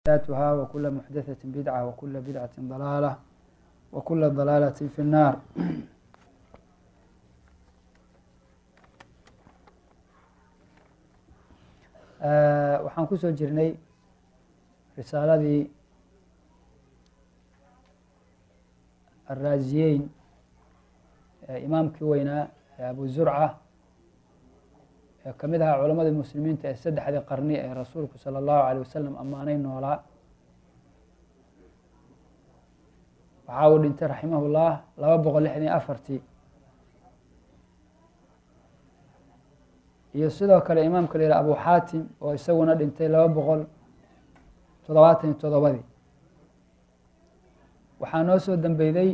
محدثاتها وكل محدثة بدعة وكل بدعة ضلالة وكل ضلالة في النار waxaan ku soo jirnay risaaladii araaziyeyn imaamkii weynaa ee abu zurca ee ka mid ahaa culamadii muslimiinta ee saddexdii qarni ee rasuulku salى اllahu alيه wasalam ammaanay noolaa waxaa uu dhintay raximah اllah laba boqol lixdan iyo afartii iyo sidoo kale imaamka la yihah abu xaatim oo isaguna dhintay laba boqol toddobaatan iyo toddobadii waxaa noo soo dambeyday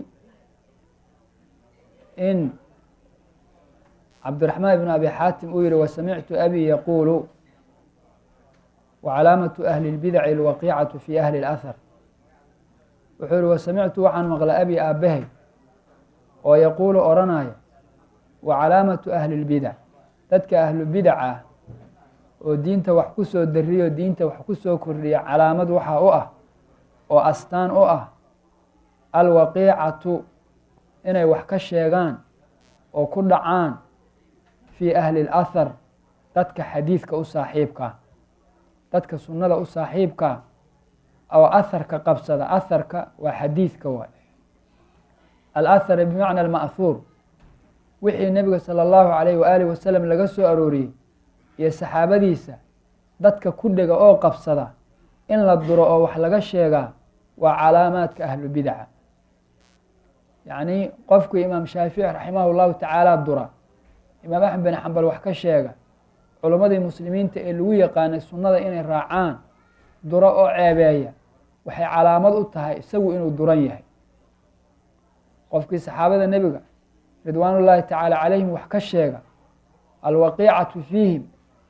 in cabdiraxmaan ibn abi xaatim uu yihi wasamictu abi yaquulu wacalaamatu ahli اlbidaci alwaqiicatu fi ahli اlahar wuxuu yihi wasamictu waxaan maqlay abi aabahay oo yaquulu odhanaya wacalaamatu ahli اlbidac dadka ahlu bidac ah oo diinta wax ku soo dariyo diinta wax ku soo kordhiya calaamad waxaa u ah oo astaan u ah alwaqiicatu inay wax ka sheegaan oo ku dhacaan fii ahli اlahar dadka xadiidka u saaxiibkaa dadka sunnada u saaxiibkaa oo aharka qabsada aharka waa xadiidka waay alahar bimacna alma'huur wixii nebiga salى اllahu alayh waaalih wasalam laga soo arooriyey iyo saxaabadiisa dadka ku dhega oo qabsada in la duro oo wax laga sheegaa waa calaamaadka ahlu bidaca yacni qofku imaam shaafici raximah llahu tacaala dura imaam axmed bin xambal wax ka sheega culammadii muslimiinta ee lagu yaqaanay sunnada inay raacaan duro oo ceebeeya waxay calaamad u tahay isagu inuu duran yahay qofkii saxaabada nebiga ridwaan ullaahi tacaala calayhim wax ka sheega alwaqiicatu fiihim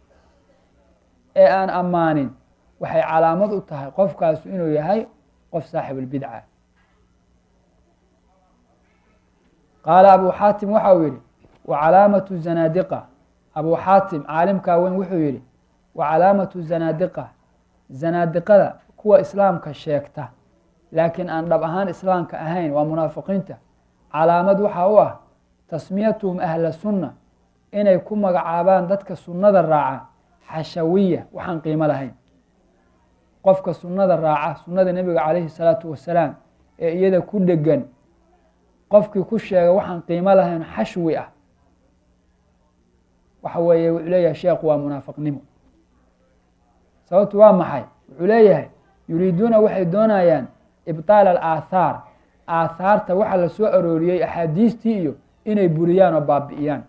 ee aan ammaanin waxay calaamad u tahay qofkaasu inuu yahay qof saaxib اlbidca qaala abu xaatim waxa uu yihi wacalaamatu zanaadiqa abu xaatim caalimkaa weyn wuxuu yihi wacalaamatu zanaadiqa zanaadiqada kuwa islaamka sheegta laakiin aan dhab ahaan islaamka ahayn waa munaafiqiinta calaamad waxaa u ah tasmiyatuhum ahla sunna inay ku magacaabaan dadka sunnada raaca xashawiya waxaan qiimo lahayn qofka sunnada raaca sunnada nebiga calayhi salaatu wasalaam ee iyada ku dhegan qofkii ku sheega waxaan qiimo lahayn xashwi ah waxa weeye wuxuu leeyahay sheekhu waa munaafiqnimo sababtu waa maxay wuxuu leeyahay yuriiduuna waxay doonayaan ibtaala alaathaar aathaarta waxa la soo arooriyey axaadiistii iyo inay buriyaan oo baabi'iyaan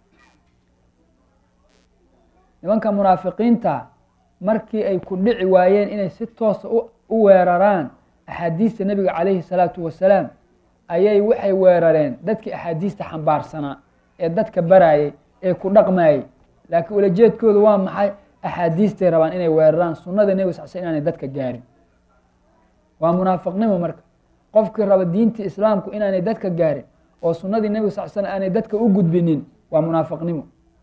nimanka munaafiqiinta markii ay ku dhici waayeen inay si toosa u weeraraan axaadiista nebiga calayhi salaatu wasalaam ayay waxay weerareen dadkii axaadiista xambaarsanaa ee dadka baraayay ee ku dhaqmayay laakiin ulajeedkoodu waa maxay axaadiistay rabaan inay weeraraan sunnada nebiga sal sl inaanay dadka gaarin waa munaafiqnimo marka qofkii raba diintii islaamku inaanay dadka gaarin oo sunnadii nebiga sal slam aanay dadka u gudbinin waa munaafiqnimo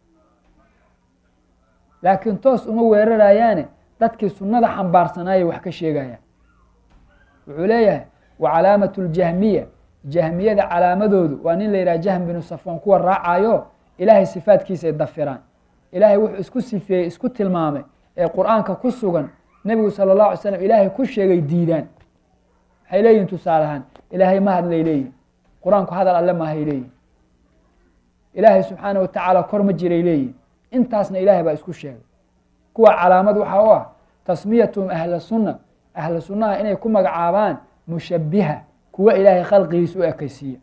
laakiin toos uma weerarayaane dadkii sunnada xambaarsanayay wax ka sheegayaan wuxuu leeyahay wa calaamatu ljahmiya jahmiyada calaamadoodu waa nin la yidhaha jahm binu safwan kuwa raacayo ilaahay sifaadkiisa ay dafiraan ilaahay wuxuu isku sifeeyey isku tilmaamay ee qur-aanka ku sugan nebigu sala اllahu alay slam ilaahay ku sheegay diidaan waxay leeyihin tusaale ahaan ilaahay ma hadlay leeyihin qur-aanku hadal alle maahay leeyihin ilaahay subxaana wa tacaala kor ma jiray leeyihin intaasna ilaahay baa isku sheegay kuwa calaamad waxaa u ah tasmiyatuhum ahla sunna ahla sunnaha inay ku magacaabaan mushabiha kuwa ilaahay khalqigiisa u ekeysiiya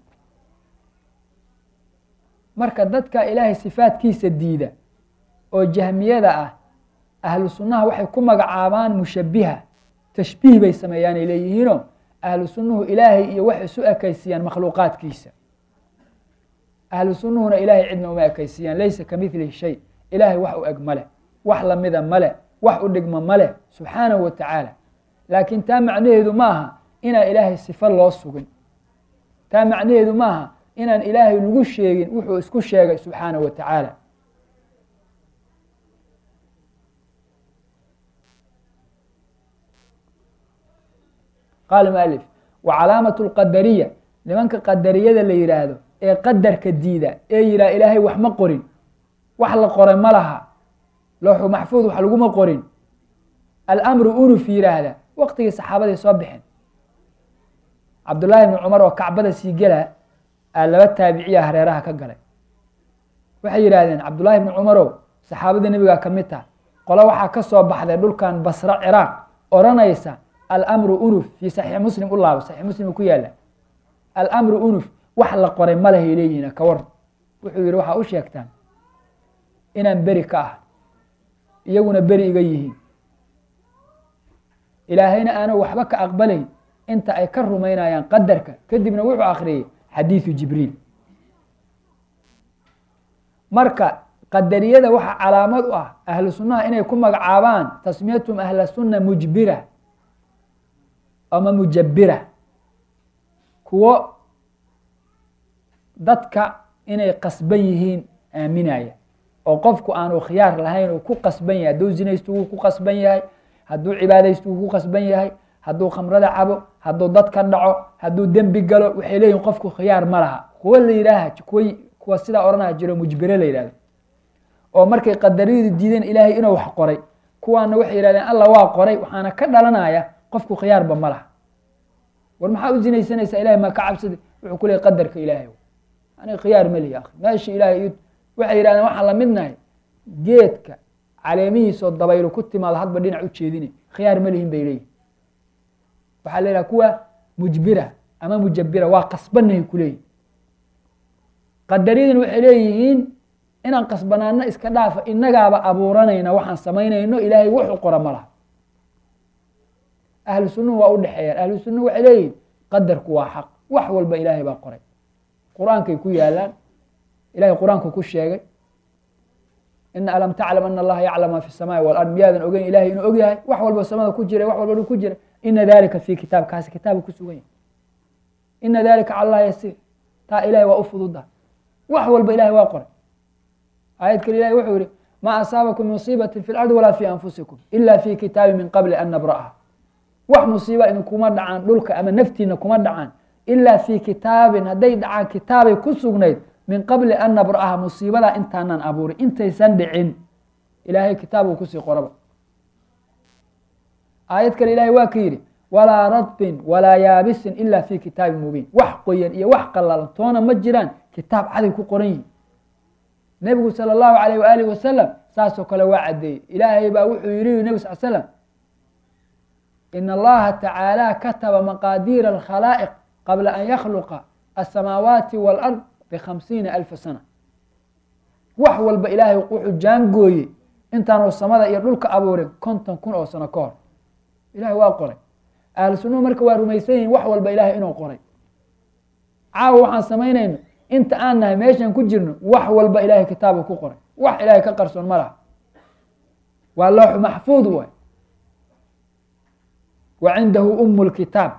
marka dadka ilaahay sifaadkiisa diida oo jahmiyada ah ahlu sunnaha waxay ku magacaabaan mushabiha tashbiih bay sameeyaanay leeyihiino ahlu sunnuhu ilaahay iyo waxay isu ekeysiiyaan makhluuqaadkiisa ahlu sunnuhuna ilaahay cidna uma ekeysiiyaan laysa ka midlihi shay ilaahay wax u eg male wax lamida male wax u dhigma male subxaanahu wa tacaala laakiin taa macnaheedu ma aha inaan ilaahay sifo loo sugin taa macnaheedu ma aha inaan ilaahay lagu sheegin wuxuu isku sheegay subxaanahu wa tacaala qaala mualif wa calaamatu lqadariya nimanka qadariyada la yidhaahdo ee qadarka diida ee yihaha ilaahay wax ma qorin wax la qoray ma laha looxu maxfuud wax laguma qorin almru unuf yidhaahda waqtigii saxaabaday soo baxeen cabdullaahi bni cumar oo kacbada sii gela aa laba taabiciya hareeraha ka galay waxay yidhaahdeen cabdullaahi bni cumarow saxaabada nebigaa ka mid taha qolo waxaa ka soo baxday dhulkan basro ciraaq odhanaysa almru unuf fii saxiix muslim u laabo saxiix muslim ku yaala almru unuf wax la qoray ma lehay leeyihiin ka war wuxuu yihi waxaa u sheegtaan inaan beri ka ah iyaguna beri iga yihiin ilaahayna aana waxba ka aqbalayn inta ay ka rumaynayaan qadarka kadibna wuxuu akhriyey xadiidu jibriil marka qadariyada waxaa calaamad u ah ahlu sunnaha inay ku magacaabaan tasmiyatum ahla sunna mujbira ama mujabira kuwo dadka inay qasban yihiin aaminaya oo qofku aanu khiyaar lahayn uu ku qasban yahay hadduu zinaysto wuu ku qasban yahay hadduu cibaadaysto wuu ku qasban yahay hadduu khamrada cabo hadduu dad ka dhaco hadduu dembi galo waxay leeyihin qofku khiyaar ma laha kuwa la yidhaaha kuwa kuwa sidaa odhanaya jiro mujbire la yidhahdo oo markay qadariyadu diideen ilaahay inuu wax qoray kuwaana waxay yihahdeen alla waa qoray waxaana ka dhalanaya qofku khiyaarba ma laha war maxaa u zinaysanaysaa ilahay maa ka cabsada wuxuu ku leeyay qadarka ilaahay ani khiyaar ma lihi akhi meesha ilaahay waxay yidhahdeen waxaan la midnahay geedka caleemihiisoo dabaylu ku timaado hadba dhinac u jeedine khiyaar ma lihin bay leeyihin waxaa la yidhaha kuwa mujbira ama mujabira waa qasbanahay kuleeyihin qadaryadan waxay leeyihiin inaan qasbanaano iska dhaafa inagaaba abuuranayna waxaan samaynayno ilaahay wuxuu qora ma laha ahlu sunnuhu waa u dhexeeyaan ahlu sunnuhu waxay leeyihin qadarku waa xaq wax walba ilaahay baa qoray qur-aankay ku yaalaan ilahay qur-aanku ku sheegay ina alam taclam ana allaha yaclam ma fi الsamaai walard miyaadan ogeyn ilahay inuu og yahay wax walba samada ku jira wax walba dhu ku jira ina dalika fi kitaab kaasi kitaabu ku sugan yahay ina dalika cala allah yasiir taa ilahay waa u fududa wax walba ilahay waa qoray aayad kale ilahay wuxuu yihi ma asaabakum musiibati fi lardi walaa fi anfusikum ila fi kitaabi min qabli an nabra'aha wax musiiba idinkuma dhacaan dhulka ama naftiina kuma dhacaan ilaa fi kitaabin hadday dhacaan kitaabay ku sugnayd min qabli an nabra'aha musiibadaa intaanaan abuurin intaysan dhicin ilaahay kitaabuu kusii qoraba aayad kale ilahay waa ka yidhi walaa radbin walaa yaabisin ila fi kitaabin mubiin wax qoyan iyo wax qallalan toona ma jiraan kitaab caday ku qoran yihin nebigu sala allahu alayh waaalih wasalam saasoo kale waa caddeeyey ilaahay baa wuxuu yihi nebi sal slam in allaha tacaala kataba maqaadiira alkhalaa'iq qabla an yakhluqa asamaawaati walard bikhamsiina alfa sana wax walba ilaahay wuxuu jaangooyey intaanu samada iyo dhulka abuurin konton kun oo sano ka hor ilahay waa qoray ahlu sunnuhu marka waa rumaysan yihin wax walba ilahay inuu qoray caawa waxaan samaynayno inta aan nahay meeshan ku jirno wax walba ilahay kitaabu ku qoray wax ilahay ka qarsoon ma laha waa looxu maxfuud waay wa cindahu umu lkitaab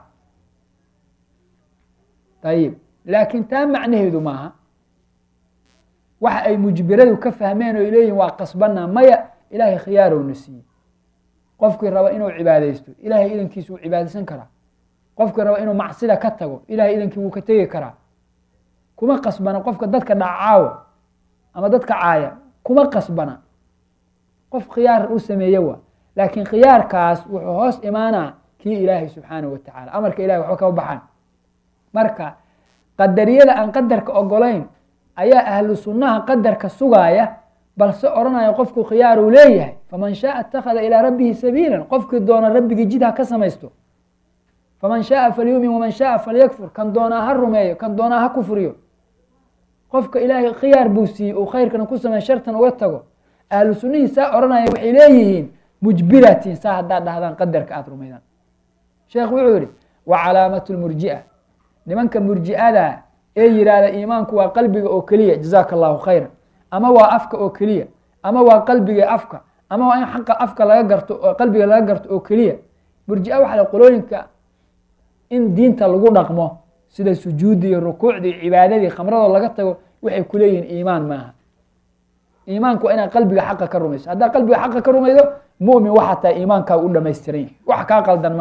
ayib laakiin taa macnaheedu maaha waxa ay mujbiradu ka fahmeen oo leeyihin waa qasbanaa maya ilaahay khiyaarowna siiyey qofkii raba inuu cibaadaysto ilahay idankiisa wuu cibaadaysan karaa qofkii raba inuu macsida ka tago ilahay idankii wuu ka tegi karaa kuma qasbana qofka dadka dhacaawo ama dadka caaya kuma qasbana qof khiyaar u sameeye waa laakiin khiyaarkaas wuxuu hoos imaanaa kii ilaahay subxaanahu watacala amarka ilahay waxba kama baxaan marka qadariyada aan qadarka ogolayn ayaa ahlu sunnaha qadarka sugaaya balse odhanaya qofku khiyaaruu leeyahay faman shaaa اtakhada ilaa rabbihi sabiila qofkii doona rabbigii jid ha ka samaysto faman shaaa falyumin waman shaaa falyakfur kan doonaa ha rumeeyo kan doonaa ha kufriyo qofka ilaahay khiyaar buu siiyey uu khayrkana ku samey shartan uga tago ahlu sunnihii saa odhanaya waxay leeyihiin mujbiratiin saa haddaad dhahdaan qadarka aada rumaydaan sheekh wuxuu yihi wa calaamatu lmurjia nimanka murji'ada ee yihahda iimaanku waa qalbiga oo keliya jazaaka allahu khayra ama waa afka oo keliya ama waa qalbiga afka ama waa in xaqa afka laga garto qalbiga laga garto oo keliya murjia waxa la qolooyinka in diinta lagu dhaqmo sida sujuudi iyo rukuucdii cibaadadii khamradoo laga tago waxay kuleeyihiin iimaan maaha iimaanku waa inaad qalbiga xaqa ka rumayso haddaad qalbiga xaqa ka rumaydo mumin waxaa tahay iimaankaa u dhamaystiran yahay wax kaa qaldan male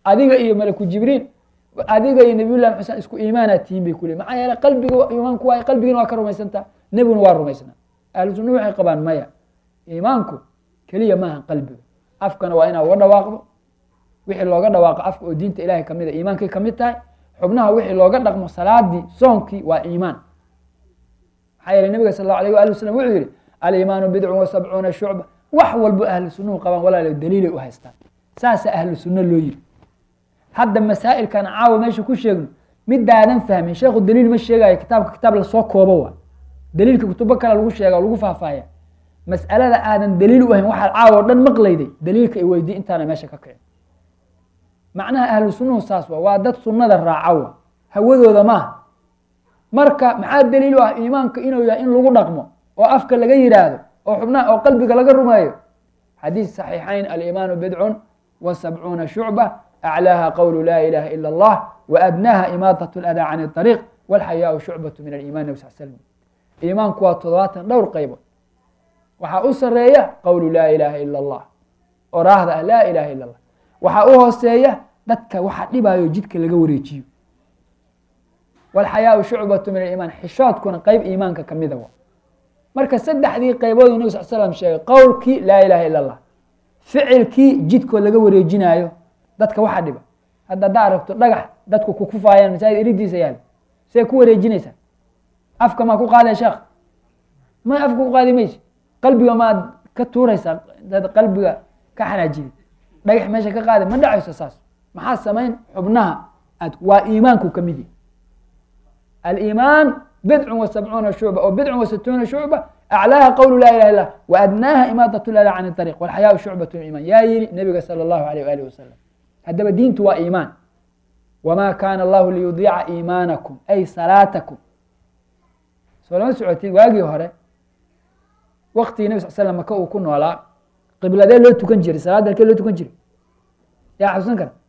adiga iyo malaku jibriil adiga iyo nabiy llahi xuseen isku iimaanaad tihiin bay ku leeyiin maxaa yeele qalbiga iimaanku waa qalbigina waa ka rumaysantaa nebiguna waa rumaysnaa ahlu sunna waxay qabaan maya iimaanku keliya maaha qalbiga afkana waa inaad uga dhawaaqdo wixii looga dhawaaqo afka oo diinta ilahay kamid a iimaankay kamid tahay xubnaha wixii looga dhaqmo salaadii soonkii waa iimaan maxaa yeele nabiga sal allahu alayh waali wasalam wuxuu yihi aliimaanu bidcun wa sabcuuna shucba wax walbo ahlu sunnuhu qabaan walaalo daliilay u haystaan saasa ahlu sunna loo yiri hadda masaa'ilkan caawa meesha ku sheegno midaadan fahmin sheekhu daliil ma sheegayo kitaabka kitaab lasoo koobo waa daliilka kutubo kale lagu sheega o lagu faahfaahya mas'alada aadan daliil u ahayn waxaad caawa o dhan maqlayday daliilka i weydii intaana meesha ka kicin macnaha ahlu sunnuhu saas waa waa dad sunnada raacawa hawadooda maaha marka maxaa daliil u ah iimaanka inuu yahay in lagu dhaqmo oo afka laga yidhaahdo oo xubnaha oo qalbiga laga rumeeyo xadiis saxiixayn aliimaanu bidcun wa sabcuuna shucba aclaaha qowlu laa ilaha ila allah wa adnaaha imaadat ladaa can ariiq walxayaau shucbatu min aliiman nabi sal slm iimaanku waa toddobaatan dhowr qaybood waxaa u sareeya qowlu laa ilaha ila allah oraahda ah laa ilaha ila allah waxaa u hooseeya dadka waxa dhibaayo jidka laga wareejiyo walxayaau shucbatu min aliimaan xishoodkuna qeyb iimaanka kamida wa marka saddexdii qaybood u nabig sal slam sheegay qowlkii laa ilaha ila allah ficilkii jidkoo laga wareejinaayo dadka waxa dhiba hadda haddaa aragto dhagax dadku kukufaayaan masaajid eridiisa yaal see ku wareejinaysaa afka maa ku qaadaya sheekh ma afka ku qaadi maysa qalbiga maad ka tuuraysaa dad qalbiga ka xanaajiyay dhagax meesha ka qaada ma dhacayso saas maxaa samayn xubnaha aad waa iimaanku ka mid yahi aliimaan bidcun wa sabcuuna shucba oo bidcun wa situuna shucba aclaaha qowlu laa ilaha illah wa adnaaha imaadat lada can ariiq walxayaau shucbatu min iimaan yaa yiri nabiga sala allahu alayh waalihi wasalam haddaba diintu waa iimaan wma kaana allahu liyudiica iimaanakum ay salaatakum soo lama socotiin waagii hore waktigii nabi sal slam maka uu ku noolaa qibladee loo tukan jiray salaadda halkee loo tukan jiray yaa xasuusan kara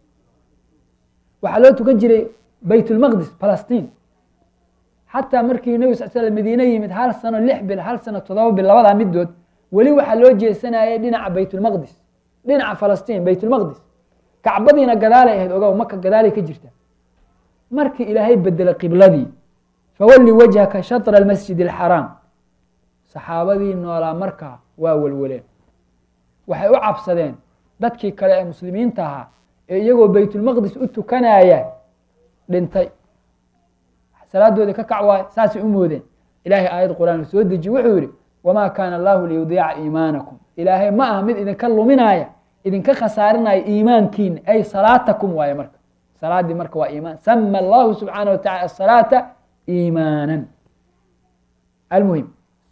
waxaa loo tukan jiray bayt lmaqdis falastiin xataa markii nabi sal slam madiine yimid hal sano lix bil hal sano todoba bil labadaa midood weli waxaa loo jeesanayay dhinaca baytulmaqdis dhinaca falastiin baytulmaqdis kacbadiina gadaalay ahayd ogow maka gadaalay ka jirta markii ilaahay bedelay qibladii fawalli wajhaka shatra almasjid alxaraam saxaabadii noolaa markaa waa welweleen waxay u cabsadeen dadkii kale ee muslimiinta ahaa ee iyagoo baytulmaqdis u tukanaya dhintay salaadoodii ka kac waayo saasay u moodeen ilaahay aayad qur-aan soo dejiye wuxuu yihi wamaa kaana allahu liyudiica iimaanakum ilaahay ma aha mid idinka luminaaya idinka khasaarinaya iimaankiina ay salaatakum waaye marka salaadii marka waa iimaan sama allahu subxaana wa tacala asalaata iimaanan almuhim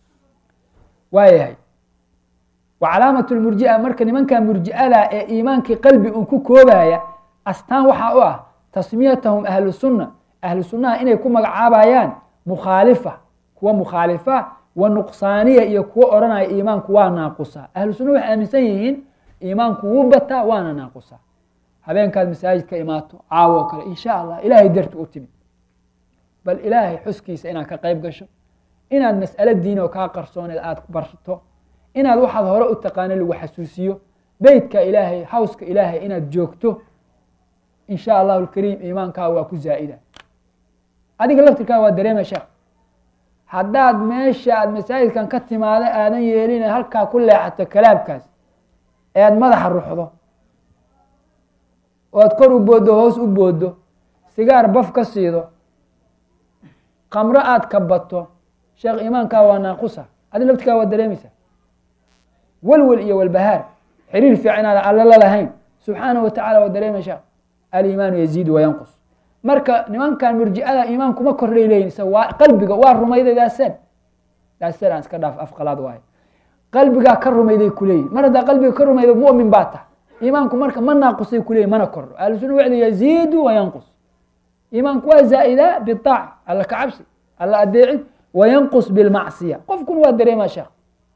waa yahay wa calaamat lmurjia marka nimanka murji'ada ee iimaankii qalbi un ku koobaya astaan waxaa u ah tasmiyatahum ahlu sunna ahlu sunnaha inay ku magacaabayaan mukhaalifa kuwa mukhaalifa wa nuqsaaniya iyo kuwo odhanaya iimaanku waa naaqusa ahlu sunna waxay aaminsan yihiin iimaanku wuu bataa waana naaqusa habeenkaad masaajid ka imaato caawo o kale insha allah ilaahay darti u timid bal ilaahay xuskiisa inaad ka qayb gasho inaad mas'alo diin oo kaa qarsooneed aada barto inaad waxaad hore u taqaano lagu xasuusiyo beytka ilaahay hawska ilaahay inaad joogto in sha allahu alkariim iimaankaa waa ku zaa'ida adiga laftirkaa waa dareema sheekh haddaad meesha aad masaajidkan ka timaado aadan yeelin halkaa ku leexato kalaabkaas ee aad madaxa ruxdo oo aad kor u booddo hoos u booddo sigaar baf ka siido kamro aad ka bato sheekh iimaankaa waa naaqusa adi laftirkaa waa dareemaysa welwel iyo walbahaar xiriir fiican aada alla la lahayn subxaana wa tacala waa dareemay sheekh aliimaanu yaziidu wayanqus marka nimankan murji'ada iimaan kuma kordhay leeyihin se waa qalbiga waa rumayday daaseen daaseen aan iska dhaaf afqalaad waayo qalbigaa ka rumayday kuleeyihin mar haddaa qalbiga ka rumaydo mu'min baa taha iimaanku marka ma naaqusay kuleeyihin mana kordho ahlusuna wacdi yaziidu wayanqus iimaanku waa zaa'idaa bitaaca alla ka cabsi alla adeecid wayanqus bilmacsiya qofkuna waa dareemaa sheekh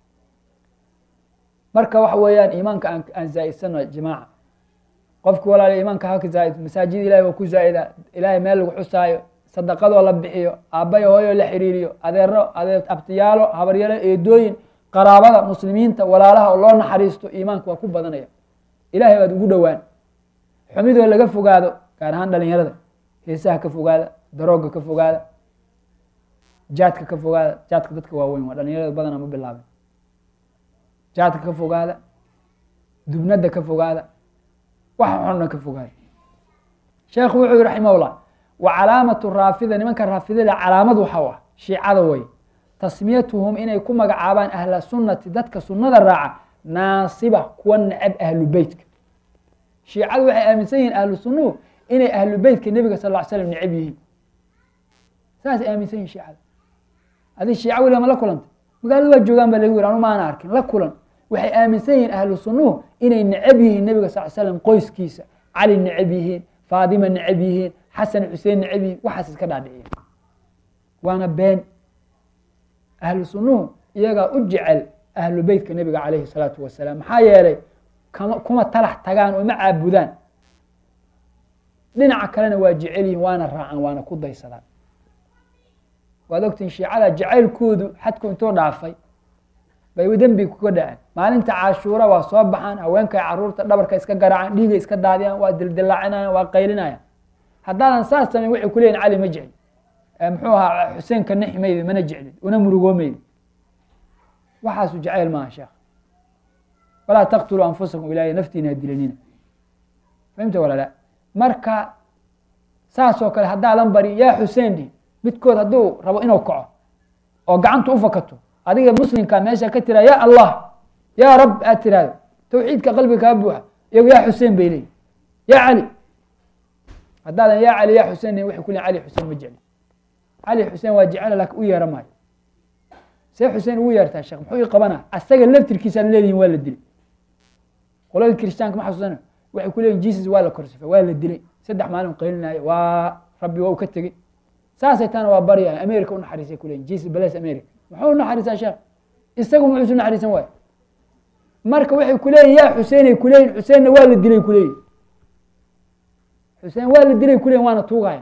marka waxa weeyaan iimaanka aan aan zaa'idsano jamaaca qofki walaala iimaanka haka zaaid masaajid ilahay waa ku zaa'ida ilaahay meel lagu xusaayo sadaqadoo la bixiyo aabbayo hooyoo la xiriiriyo adeero adeer abtiyaalo habaryalo eedooyin qaraabada muslimiinta walaalaha oo loo naxariisto iimaanka waa ku badanaya ilahay baad ugu dhowaan xumidoo laga fogaado gaar ahaan dhalinyarada heesaha ka fogaada darooga ka fogaada jaadka ka fogaada jaadka dadka waaweyn waa dhalinyarada badana ma bilaabin jaadka ka fogaada dubnada ka fogaada waxa xunna ka fogaada sheekhu wuxuu yihi raximahullah wa calaamatu raafida nimanka raafidada calaamad waxa u ah shiicada way tasmiyatuhum inay ku magacaabaan ahla sunnati dadka sunnada raaca naasiba kuwa necab ahlu beytka shiicadu waxay aaminsan yihiin ahlu sunnuhu inay ahlu beytka nebiga sal ll ly slam necab yihiin saasay aaminsan yihin shiicada adi shiica weliga ma la kulantay magaalada waa joogaan ba lagu yiri anu maana arkin la kulan waxay aaminsan yihiin ahlu sunnuhu inay necab yihiin nebiga sal slam qoyskiisa cali necab yihiin faadima necab yihiin xasan xuseen necab yihiin waxaas iska dhaadhiciya waana been ahlu sunnuhu iyagaa u jecel ahlu beytka nebiga calayhi salaatu wasalaam maxaa yeelay kama kuma talax tagaan oo ma caabudaan dhinaca kalena waa jecel yihiin waana raacaan waana ku daysadaan waad ogtiin shiicada jacaylkoodu xadku intuu dhaafay bay dembi kuga dhaceen maalinta cashuura waa soo baxaan haweenkay caruurta dhabarka iska garaacaan dhiiga iska daadiyaan waa dildilaacinayaan waa qaylinayaan haddaadan saas samayn waxay ku leeyihin cali ma jecli muxuu ahaa xuseenka nixi maydi mana jeclid una murugoomaydi waxaasu jacayl maaha sheekh walaa taqtuluu anfusakum ilaahay naftiina dilanina fahimta walaala marka saasoo kale haddaadan bari yaa xuseen dhihi midkood hadduu rabo inuu kaco oo gacanta u fakato adiga muslimka meesha ka tira ya allah ya rab aad tiraahdo tawxiidka qalbiga kaa buuxa iyago ya xuseen bay leeyihin ya cali haddaadan ya cali ya xuseen dhihin waxay ku leeyin cali xuseen ma jecli cali xuseen waa jecela laakin u yeera maayo see xuseen ugu yeertaa sheekh muxuu ii qabana asaga laftirkiisaan leedihin waa la dilay qolada kiristaanka ma xasuusana waxay ku leeyihin jesus waa la korsifay waa la dilay saddex maalin qaylinaayo waa rabbi waa u ka tegey saasay taana waa barya america u naxariisay kuleyihin jesus bales america muxuu unaxariisaa sheekh isagu muxuusu naxariisan waay marka waxay kuleeyihin yaa xuseenay kuleeyihin xuseenna waa la dilay kuleeyihin xuseen waa la dilay kuleyihin waana tuugaya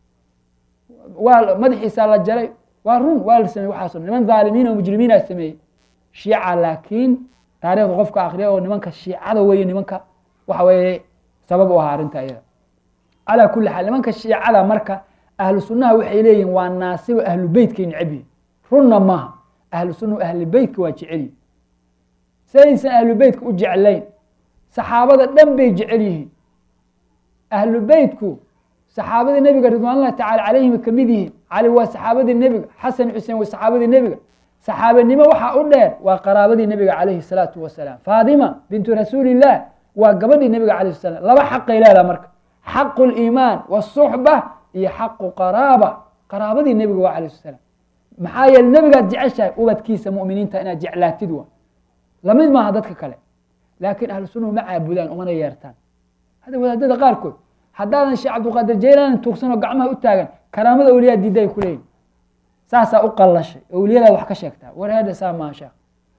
waa madaxiisaa la jaray waa run waa la sameyey waxaaso niman dhaalimiin oo mujrimiina sameeyey shiica laakiin taarikhda qofka akriya oo nimanka shiicada weeye nimanka waxa weeye sabab u ahaa arrinta iyada calaa kuli xaal nimanka shiicada marka ahlu sunnaha waxay leeyihin waa naasibo ahlu beytkay necab yihin runna maaha ahlu sunnahu ahlu beytka waa jecelyihin saysan ahlu beytka u jeclayn saxaabada dhan bay jecel yihiin ahlu beytku saxaabadii nebiga ridwaan ullahi tacala calayhim ka mid yihiin cali waa saxaabadii nebiga xasan xuseen waa saxaabadii nebiga saxaabanimo waxaa u dheer waa qaraabadii nebiga calayhi salaatu wasalaam faadima bintu rasuulillaah waa gabadhii nebiga calayh salam laba xaqay leedaha marka xaqu liimaan wasuxba iyo xaqu qaraaba qaraabadii nebiga waa calayh salam maxaa yeele nebigaad jeceshahay ubadkiisa mu'miniinta inaad jeclaatid wa lamid maaha dadka kale laakiin ahlu sunnahu ma caabudaan umana yeertaan hadda wadaadada qaarkood haddaadan sheekh cabdulqaadir jaylaani tuugsanoo gacmaha u taagan karaamada awliyaa diidda ay kuleeyihin saasaa u qallashay awliyadaad wax ka sheegtaa war hadha saa maaha sheekh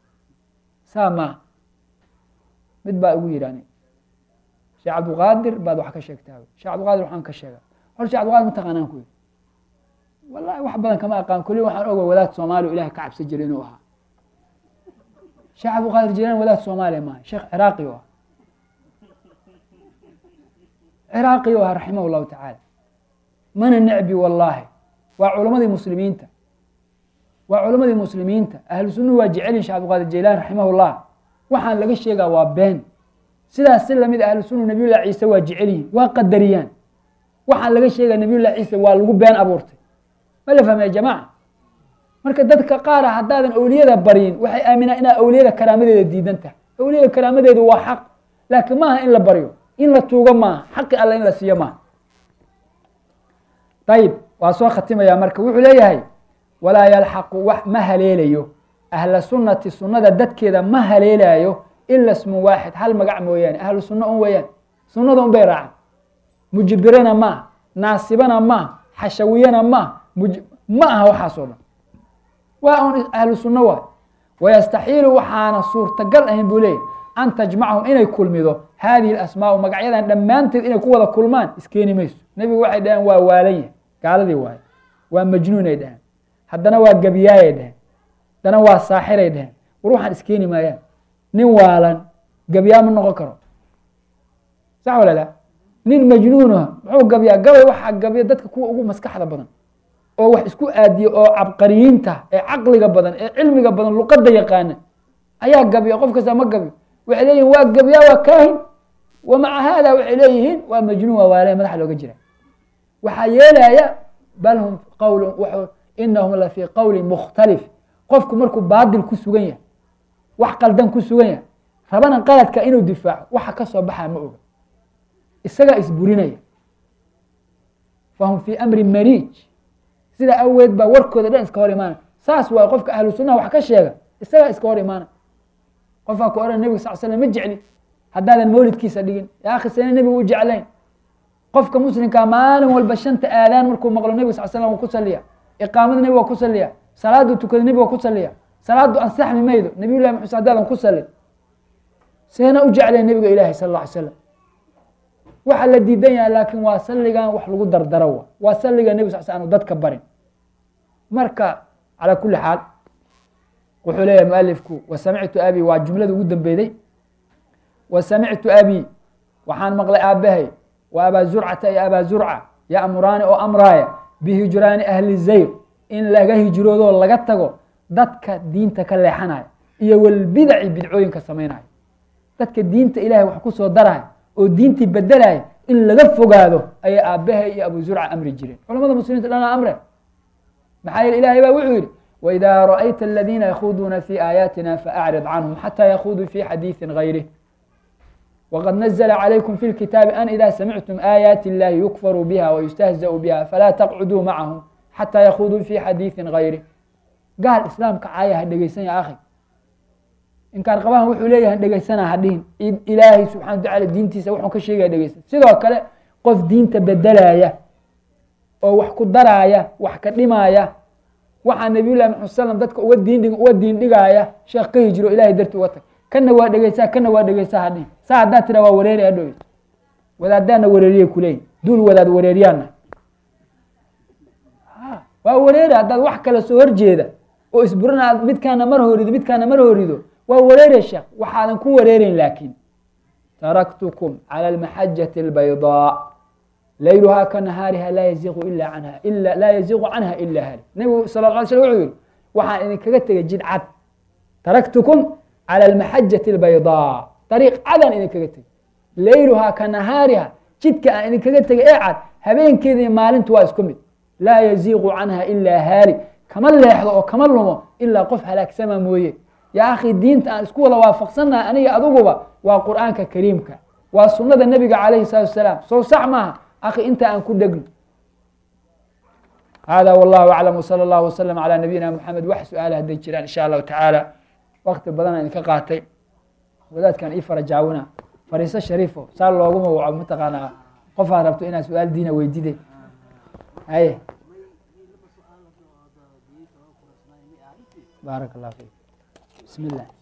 saa maaha mid baa igu yidhi ani sheekh cabdulqaadir baad wax ka sheegtaa sheekh cabdulqaadir waxaan ka sheega hor sheekh cabdulqaadir mataqaanaan ku yidhi wallahi wax badan kama aqaan kulli waxaan oga wadaad soomaaliya ilahay ka cabsan jiray inuu ahaa sheekh cabdulqaadir jaylaani wadaad soomaaliya maaha sheekh ciraaqi u ah ciraaqi u ahaa raximah llahu tacaala mana necbi wallaahi waa culamadii muslimiinta waa culamadii muslimiinta ahlu sunnuhu waa jecelin sheh cabdulqaadir jaylaan raximah llah waxaan laga sheegaa waa been sidaas si lamid ahlu sunnu nabiyullah ciise waa jecelyihin waa qadariyaan waxaan laga sheegaa nabiyullah ciise waa lagu been abuurtay ma la fahmaya jamaca marka dadka qaara haddaadan awliyada baryin waxay aaminaan inaa awliyada karaamadeeda diidan tahay awliyada karaamadeedu waa xaq laakiin maaha in la baryo in la tuugo maaha xaqi alle in la siiyo maaha ayib waa soo khatimayaa marka wuxuu leeyahay walaa yalxaqu wax ma haleelayo ahla sunnati sunnada dadkeeda ma haleelaayo ila smu waaxid hal magac mooyaane ahlu sunno un weeyaan sunnada un bay raacan mujbirana maaha naasibana maaha xashawiyana maaha ma aha waxaasoo dhan waa un ahlu sunno waay wayastaxiilu waxaana suurtagal ahayn buu leeyahy an tajmacahum inay kulmido hadihi asmaau magacyadan dhammaanteed inay ku wada kulmaan iskeeni mayso nebigu waxay dhaheen waa waalan yahay gaaladii waaye waa majnuunay dhaheen haddana waa gabiyaayay dhaheen haddana waa saaxiray dhaheen war waxaan iskeeni maayaan nin waalan gabiyaa ma noqon karo sax walala nin majnuunaha muxuu gabyaa gabay waxaa gabya dadka kuwa ugu maskaxda badan oo wax isku aadiya oo cabqariyiinta ee caqliga badan ee cilmiga badan luqadda yaqaana ayaa gabya qof kasta ma gabyo waxay leeyihin waa gabyaa waa kaahin wa maca haada waxay leeyihiin waa majnuun waa waale madaxa looga jira waxaa yeelaya bal hum qawl inahum la fii qowlin mukhtalif qofku markuu baadil ku sugan yahay wax qaldan ku sugan yahay rabana qaladka inuu difaaco waxa ka soo baxaa ma oga isagaa isburinaya fahum fii amri mariij sidaa aweed baa warkooda dhan iska hor imaana saas waay qofka ahlu sunaha wax ka sheega isagaa iska hor imaana qofaa ku ohan nebig sal slam ma jecli haddaadan mawlidkiisa dhigin yaa akhi sena nebigu u jeclayn qofka muslimkaa maalin walba shanta aadaan markuu maqlo nebig sal slam waa ku saliya iqaamada nebig waa ku saliya salaadu tukada nebig waa ku saliya salaadu ansaxmi maydo nabiy llahi maxamed haddaadan ku salin seena u jeclayn nebiga ilahi sal alla alay slam waxaa la diidan yahay laakiin waa salligan wax lagu dardaro wa waa salliga nebig sal sl anu dadka barin marka calaa kuli xaal wuxuu leeyahay mualifku wasamictu abi waa jumlada ugu dambeyday wasamictu abi waxaan maqlay aabahay wa abaa zurcata iyo abaa zurca ya'muraani oo amraaya bihijraani ahli zayr in laga hijroodoo laga tago dadka diinta ka leexanaya iyo walbidaci bidcooyinka samaynaya dadka diinta ilahay wax ku soo daraya oo diintii bedelaya in laga fogaado ayay aabahay iyo abu zurca amri jireen culamada muslimiinta dhana amre maxaa yeele ilahay baa wuxuu yihi wإida raأyta اladina yakhuduuna fi aayaatina faأcrid canهum xatى yakuduu fi xadiiثi غayrih wqad nazla عlaykum fi اlkitaabi an ida samictum aayaati اllahi yukfaruu biha wayustahzaأu biha falaa taqcuduu macahum xatى yakuduu fi xadiiثi غayrih gaal islaamka caaya ha dhegeysanya akhi inkaan qabahan wuxuu leeyahay dhegeysana hadhihin ilaahay subxana wa tacala diintiisa wuxuu ka sheegaya dhegeysan sidoo kale qof diinta bedelaya oo wax ku daraaya wax ka dhimaaya waxaa nabiy llahi maxamed slam dadka uga diindhig uga diin dhigaaya sheekh ka hijiro ilahay darti uga tag kana waa dhegeysaa kana waa dhegeysaa hadhihin saa haddaad tira waa wareeri hadhow wadaadaana wareeriyay kuleeyihin duul wadaad wareeriyaana waa wareeri haddaad wax kale soo horjeeda oo isburana aad midkaana mar horido midkaana mar horido waa wareere sheekh waxaadan ku wareereyn laakiin taraktukum calى اlmaxajati اlbaydaa layluhaa ka nahaariha laa yaziqu ila anha ila laa yaziqu canha ila hali nebigu sal lla alay slm wuxuu yihi waxaan idinkaga tegay jid cad taraktukum calى اlmaxajati اlbaydaa dariiq cadaan idinkaga tegay layluhaa ka nahaariha jidka aan idinkaga tegay ee cad habeenkeeda iyo maalintu waa isku mid laa yaziqu canha ila haali kama leexdo oo kama lumo ilaa qof halaagsama mooye yaa akhi diinta aan isku wada waafaqsannahay aniga aduguba waa qur'aanka kariimka waa sunada nebiga calayhi salaatu wasalaam sow sax maaha akhi inta aan ku dhegno hada wallahu aclam wsala allahu wasalam calaa nabiyina moxamed wax su-aala hadday jiraan insha allahu tacaala wakti badanaa idinka qaatay wadaadkan ii fara jaawina fariiso shariifo saa looguma waco mataqaanaa qofaad rabto inaad su-aal diina weydide haye baarak allah fik bismi llah